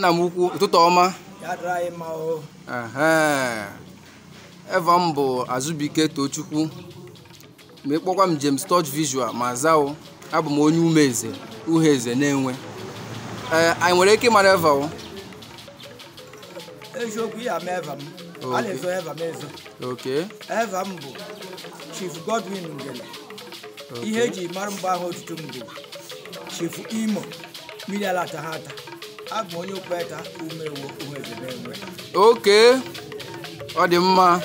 nna m ukwu ụtụtụ ọma ya dịrị anyị mma o Ehe. eva m bụ azụbike tochukwu ma ịkpọkwa m James Touch Visual ma zao abụ m onye umeeze uheeze na-enwe ee anyị nwere ike ịmara eva o eziokwu ya ma eva m a na-ezo eva m ezo oke eva m bụ chief godwin ngele ihe eji mara mgbe ahụ otutu m bụ chief imo mmiri ala ata ha ata abụ m onye okpeta umewo umeeze na-enwe oke ọ dị mma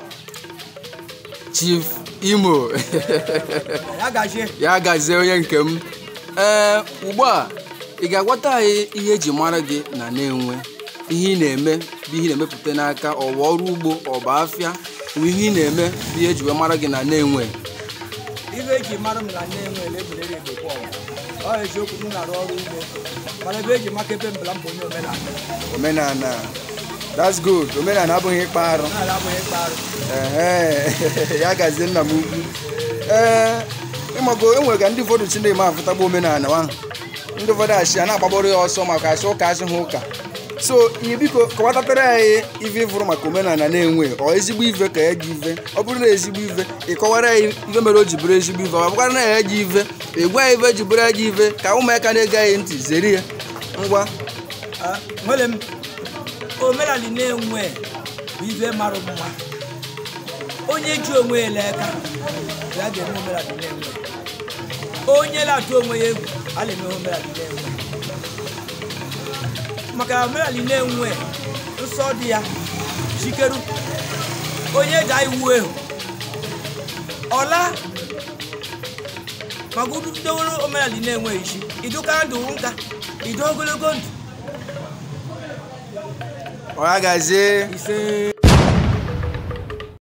Chief Imo ya gazie ya gazie onye nke m ee ugbu a ị ga-agwata anyị ihe eji mara gị na na-enwe ihe ị na-eme bụ ihe ị na-emepụta n'aka ọwa ọrụ ugbo ọba afịa bụ ihe ị na-eme bụ ihe eji wee mara gị na na-enwe ibe eji mara m na na-enwe lebelere egbekwa ọwa ọ eziokwu m na-arụ ọrụ ugbo mana ebe eji maka ebe mbala mbụ onye omenala omenala that's good omenala abụghị ịkpa arụ omenala abụghị ịkpa arụ Ehe, ya gazie nna m ugwu ee ịmago enwere ka ndị ụfọdụ chi na-eme afụtagbu omenala ahụ ndị ụfọdụ achị a na-agbagboro ya ọsọ maka achị ụka achị ha ụka so ihe biko kọwatatara anyị ife ịfụrụ maka omenala na-enwe ọ ezigbo ife ka ya gị ife ọ bụrụ na ezigbo ife ịkọwara ya ife mere o ji bụrụ ezigbo ife ọ bụkwara na ya ji ife ịgwa ya ife ji bụrụ ya ji ife ka ụmụaka na-ege anyị ntị zere ya ngwa Ah, nwere m omenala na-enwe bụ ife mara mma onye ji onwe ya ele aka ya ga-eme omenala na-enwe onye na-atụ onwe ya egwu a na-eme omenala na-enwe maka omenala na-enwe nsọ dị ya chikeru onye ji iwu ehu ọla maka udowere omenala na-enwe isi idokara ndụ nka ido ogologo ndụ ọ ya gazie ise